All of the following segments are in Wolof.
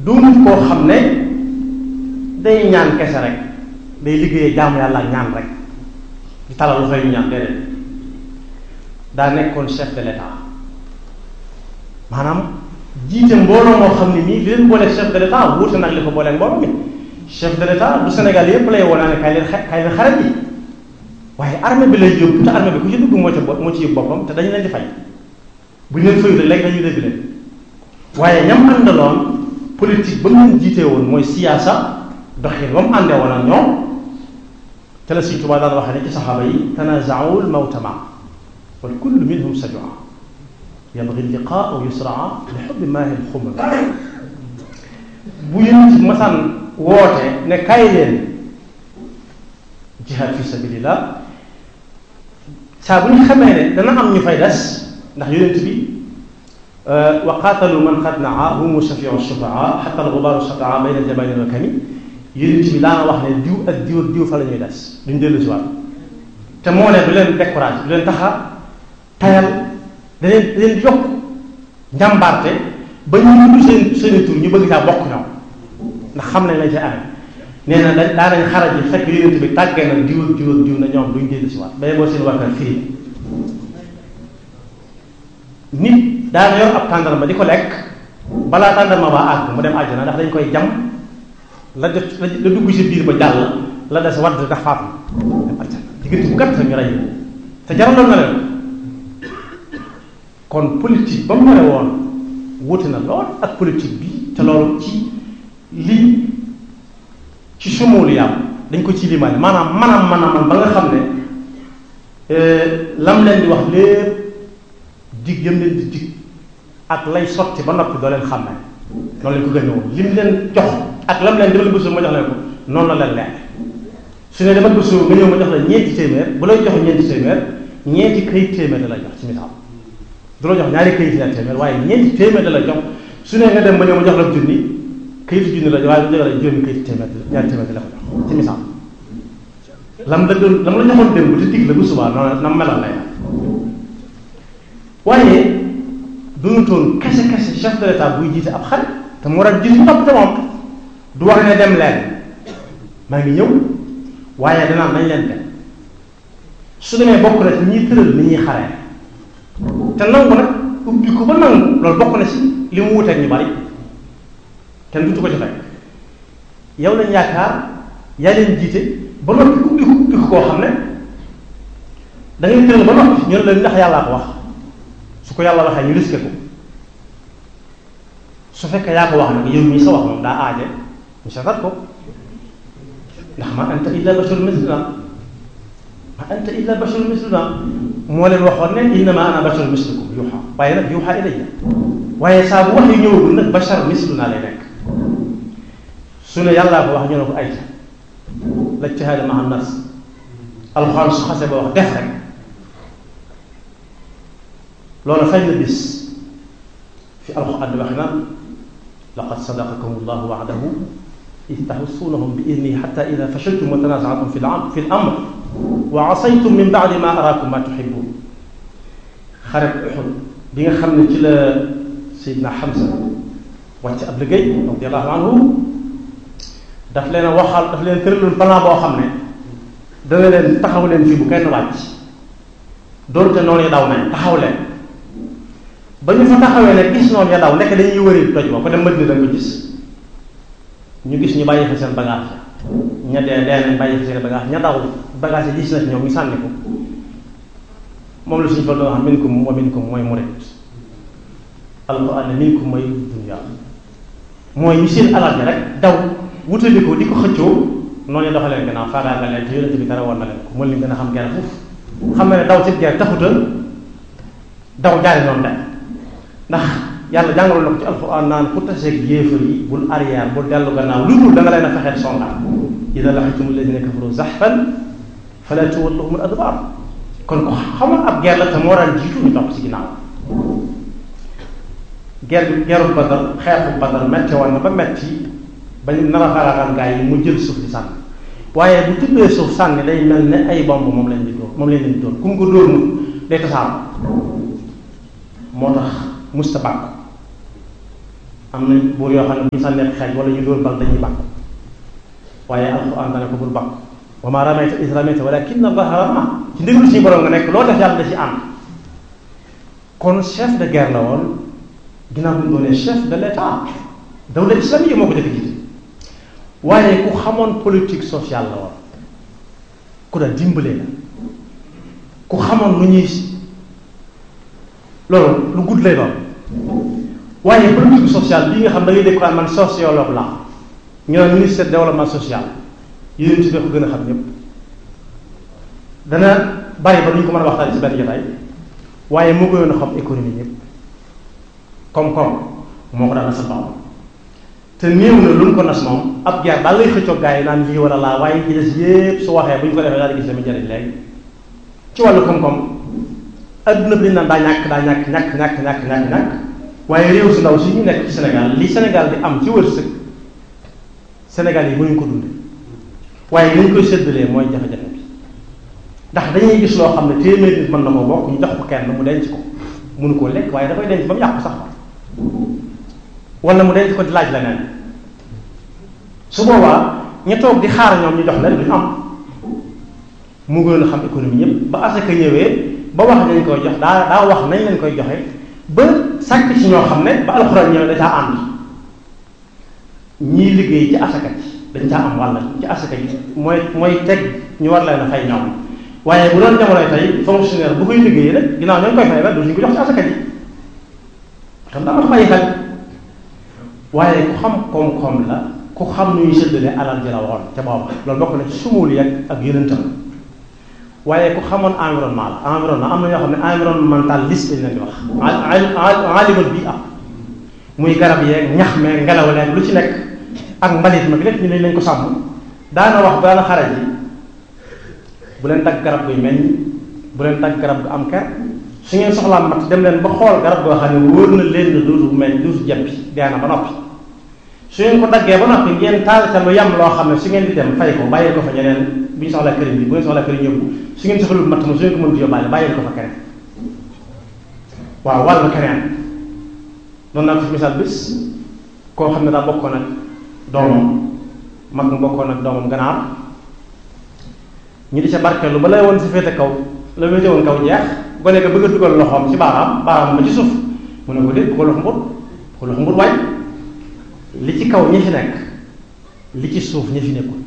doonut koo xam ne day ñaan kese rek day liggéeyee jaamu yàlla ak ñaan rek di talal loxo yu ñaan déedéet daa nekkoon chef de l'état maanaam jiite mbooloo moo xam ne nii li leen booleeg chef de l'état wuute nag li ko booleeg mbooloo mi chef de l'état du Sénégal yépp lay wonaa ne kay leen kay leen xarit yi waaye armée bi lay yóbbu te armée bi ku ci dugg moo ci moo ci yóbbu boppam te dañu leen di fay bu ñu leen fayu rek léegi dañuy dégg leen waaye ñam àndaloon politique ba mu leen jiitee woon mooy siyaasa doxin ba mu àndee woon ak ñoom te la Sëriñ Tuubaa daan waxee ne ci saxaaba yi tanazaawul mawta ma wal kullu minhum sajua yabgi liqaa aw yusraa li xubbi maahi lxumam bu yéen ci masaan woote ne kaay leen jihaad fi sabilillah saa bu ñu xamee ne dana am ñu fay des ndax yonent bi wa qaatalu man qad naa humu shafiu shufaa xata alxubaaru shataa bayna aljabalin wa kami yonent bi daana wax ne diw ak diw ak diw fa la ñuy des duñ dellu si waat te moo ne du leen découragé du leen taxa tayal da leen da leen di yokk njàmbaarte ba ñu tudd seen seeni tur ñu bëgg saa bokk ñoom ndax xam nañ lañ ca amee nee na da daanañ xaraj yi fekk yonent bi tàggee na diw ak diw ak diw na ñoom duñ dellu si waat bay boo seen wakkan firi nit daana yor ab tàndarma di ko lekk balaa tàndarma ba àgg mu dem àjjana ndax dañ koy jam la def la dugg si biir ba jàll la des wadd ndax faatu dem àjjana diggante bu gàtt ñu rey te jaraloon na leen kon politique ba mu mare woon wuute na lool ak politique bi te loolu ci lii ci sumóolu yàlla dañ ko ci limaale maanaam manam manam ba nga xam ne lam leen di wax lépp dig yëm leen di dig ak lay sotti ba noppi doo leen xam ne noonu lañ ko gën woon lim leen jox ak lam leen demal bësoo ma jox leen ko noonu la leen leer su ne demal bësoo nga ñëw ma jox la ñeenti téeméer bu lay jox ñeenti téeméer ñeenti këyit téeméer da la jox ci misaal du la jox ñaari këyit la téeméer waaye ñeenti téeméer da la jox su ne nga dem ba ñëw ma jox la junni këyitu junni la waaye bu jox la juróomi këyit téeméer ñaari téeméer da la ko jox ci misaal lam la doon lam la joxoon démb te dig la bu subaa noonu na meloon lay waaye dunutoon kese kese chef de l'état buy jiite ab xarit te mu war a jiitu topp te moom du wax ne dem leen maa ngi ñëw waaye danaan nañ leen dem su demee bokk na ci ñuy tëral ni ñuy xaree te nangu nag ubbi ko ba nangu loolu bokk na ci li mu wuteeg ñu bari kenn dutu ko ci fekk yow lañ yaakaar yaa leen jiite ba noppi ubbi ko ubbi ko koo xam ne da ngay tëral ba noppi ñu ne la ndax yàllaa ko wax su ko yàlla waxee ñu risqué ko su fekkee yaa ko wax nag yow mii sa wax moom daa aaje ñu seetat ko ndax ma anta illa basharun misluna ma anta illa basharun misluna moo leen waxoon ne innama ana basharun mislukum yuuxa waaye nag yuuxa ilayya waaye saa bu wax yu ñëwagul nag bashar misluna lay nekk su ne yàllaa ko wax ñu ne ko ayta la ijtihaada ma'a nas alxuraan su xasee ba wax def rek loolu fay na bis fi alxuraan di waxe naan laqad sadaqakum allahu wa'dahu id taxussuunahum bi idnihi xatta ida fashiltum wa tanaazatum fi l amr wa asaytum min ba'di ma araakum ma tuhibbun xaret Uhud bi nga xam ne ci la Seydina Hamza wàcc ab liggéey radiyallahu anhu daf leen a waxal daf leen tëraloon plan boo xam ne dana leen taxaw leen fii bu kenn wàcc doonte noonu daw nañ taxaw leen ba ñu fa taxawee ne gis noonu ya daw nekk dañuy wëri toj ba ko dem Madina da nga ko gis ñu gis ñu bàyyi fa seen bagage ña dee dee nañ bàyyi fa seen bagage ña daw bagage yi gis na ci ñoom ñu sànni ko moom la suñu fa doon wax minkum wa minkum mooy murid alquran ne minkum mooy dunya mooy ñu seen alal ji rek daw wutali ko di ko xëccoo noonu ñu doxalee gannaaw faagaagal leen te yonente bi dara woon na leen ko mën leen gën a xam gerte foofu xam na ne daw ci gerte taxuta daw jaari noonu de ndax yàlla jàngaloon na ko ci alquran naan ku taseeg yéefar yi bul arrière bul dellu gannaaw lu dul da nga leen a fexeel songaat ida laqitum alladina kafaru zaxfan fala tuwalluhum al adbar kon ko xamoon ab guerre la te moo daan jiitu ñu topp ci ginnaaw guerre bi guerru Badar xeexu Badar metti woon na ba metti ba ñu nar a faagaagal gaa yi mu jël suuf di sànni waaye bu tuddee suuf sànni day mel ne ay bomb moom lañ di dóor moom lañ leen di dóor ku mu ko dóor mu day tasaaroo moo tax musta bàkk am na buur yoo xam ne bu ñu sànnee xeej wala ñu dóor bal dañuy bàkk waaye alxuraan dana ko bul bàkk wa maa ramayta iz ramayta walaakinna Allaaha ramaa ci ndigalu suñu borom nga nekk loo def yàlla da ci ànd kon chef de guerre la woon ginnaaw bu ñu doonee chef de l'état dawla islamique moo ko def jiite waaye ku xamoon politique sociale la woon ku da dimbalee la ku xamoon lu ñuy loolu lu gudd lay doon waaye politique sociale bii nga xam da ngay dégg ko man sociologue la ñu naan ministère développement social yéen ci ko gën a xam ñëpp dana bari ba duñ ko mën a waxtaan ci benn jotaay waaye moo gënoon a xam économie ñëpp koom-koom moo ko daan nasal baaxam te néew na lu ñu ko nas moom ab jaar daal lay xëccoog gars yi naan lii wala laa waaye ci des yépp su waxee bu ñu ko defee daal di gis dama njëriñ léegi ci wàllu koom-koom adduna bi dañ naan daa ñàkk daa ñàkk ñàkk ñàkk ñàkk ñàkk ñàkk waaye réew su ndaw si ñu nekk ci Sénégal li Sénégal di am ci wërsëg Sénégal yi mënuñ ko dunde waaye li ñu koy séddalee mooy jafe-jafe bi ndax dañuy gis loo xam ne téeméer nit mën na ko bokk ñu jox ko kenn mu denc ko mënu koo lekk waaye dafay denc ba mu yàqu sax wala mu denc ko di laaj leneen su boobaa ña toog di xaar ñoom ñu jox leen duñu am mu gën a xam économie ñëpp ba asaka ñëwee ba wax nañ koy jox daa daa wax nañ leen koy joxe ba sàkk ci ñoo xam ne ba alxuraan ñëwee da caa ànd ñii liggéey ci asaka ji dañ caa am wàll ci asaka ji mooy mooy teg ñu war leen a fay ñoom waaye bu doon jamonoy tey fonctionnaire bu koy liggéeyee rek ginnaaw ñoo ngi koy fay rek du ñu ko jox ci asaka ji xam daa ma bàyyi xel waaye ku xam koom-koom la ku xam nu ñuy séddale alal ji la woon ca booba loolu bokk na ci sumul yak ak yonentam waaye ku xamoon environnement la environnement am na ñoo xam ne environnementaliste lañ leen di wax alimul bi am muy garab yeeg ñax meeg ngelaw leeg lu ci nekk ak mbalit ma lépp ñu ne lañ ko sàmm daana wax daana xare ji bu leen dagg garab guy meññ bu leen dagg garab gu am ker su ngeen soxlaa mat dem leen ba xool garab goo xam ne wóor na leen ne dootu meññ dootu jeppi dee na ba noppi su ngeen ko daggee ba noppi ngeen taal ca lu yam loo xam ne su ngeen di dem fay ko bàyyi ko fa ñeneen bu ñu soxlaa këriñ bi bu ngeen soxlaa këriñ yóbbu su ngeen soxlul matt ma su ngeen ko mënut yóbbaale bàyyi ko fa keneen waaw wàllu keneen doon naa ko fi misaal bis koo xam ne daa bokkoon ak doomam mag mu bokkoon ak doomam ganaar ñu di ca barkeelu ba lay woon si féete kaw la féete woon kaw jeex gone ga bëgg a dugal loxoom ci baaraam baaraam ba ci suuf mu ne ko déet ko lox mbur ko lox mbur waay li ci kaw ñi fi nekk li ci suuf ñi fi nekkul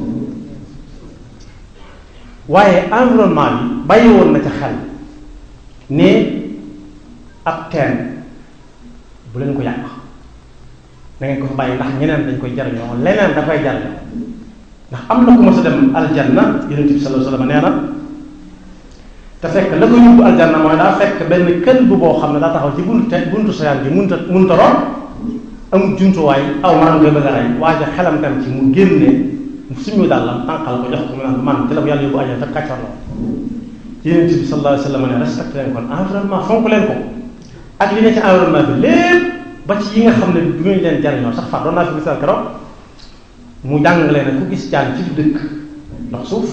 waaye environnement bi bàyyi woon na ca xel ne ab teen bu leen ko yàq da ngeen ko fa bàyyi ndax ñeneen dañ koy jariñoo leneen da koy jariñoo ndax am na ku ma sa dem aljanna yonent bi sallallahu alayhi wasallam nee na te fekk la ko yóbbu aljanna mooy daa fekk benn kël bu boo xam ne daa taxaw ci buntu te buntu soyaan bi munta munta roon amul jumtuwaay aw maanaam koy bëgg a rey waaye xelam tam ci mu génne suñu dàllam tànqal ko jox ko mu naan man ci la ko yàlla yóbbu aljanna te kàccor la yonent bi sallallahu alayhi wasallam ne respecté leen kon environnement fonk leen ko ak li ne ci environnement bi lépp ba ci yi nga xam ne du ngeen leen jariñoo sax far doon naa fi misaal keroog mu jàngale ne ku gis jaan ci dëkk ndox suuf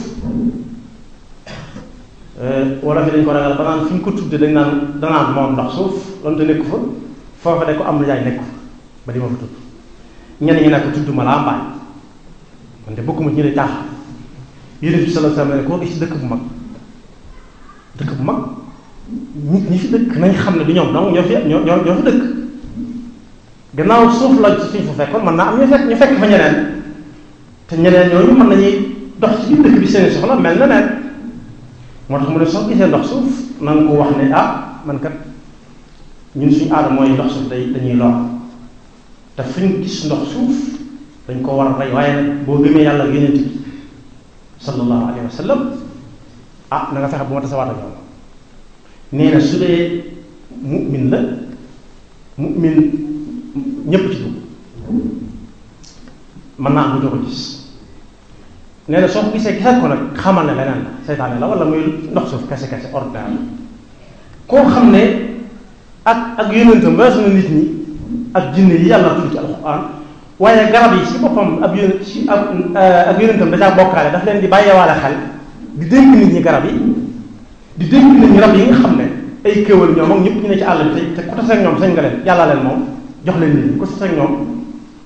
wala fi dañ ko ragal ba naan fi ñu ko tudde dañ naan danaan moom ndox suuf donte nekku fa foofa de ko am na jaay nekku ba di ma fa tudd ñenn ñi nekk tudd ma laa mbaay man de bokkuma ci ñu lay taax yonent bi sallallahu alayhi wasallam ne koo gis dëkk bu mag dëkk bu mag nit ñi fi dëkk nañ xam ne du ñoom donc ñoo fi ñoo ñoo ñoo fi dëkk gannaaw suuf la suñ fa fekkoon mën naa am ñu fekk ñu fekk fa ñeneen te ñeneen ñooñu mën nañuy dox ci biir dëkk bi seen soxla mel na neen moo tax mu ne soo gisee ndox suuf na nga ko wax ne ah man kat ñun suñu aada mooy ndox suuf day dañuy lor te fu ñu gis ndox suuf dañ ko war a rey waaye nag boo gëmee yàlla yonent bi sallallahu alayhi wa sallam ah na nga fexe bu ma tasawaat ak ñoom nee na su dee mu'min la mu'min ñépp ci dugg mën naa am du ko gis nee na soo ko gisee gisal ko nag xamal ne leneen la seytaane la wala muy ndox suuf kese kese ordinaire la koo xam ne ak ak yonentam weesu na nit ñi ak jinne yi yàlla tudd ci alxuraan waaye garab yi ci boppam ab yónent ci ab ak yonentam da caa bokkaale daf leen di bàyyeewaale xel di dénk nit ñi garab yi di dénk nit ñi rab yi nga xam ne ay kéwal ñoom ak ñëpp ñu ne ci àll bi te te ku tase ak ñoom sañ nga leen yàlla leen moom jox leen nit ñi ko si ak ñoom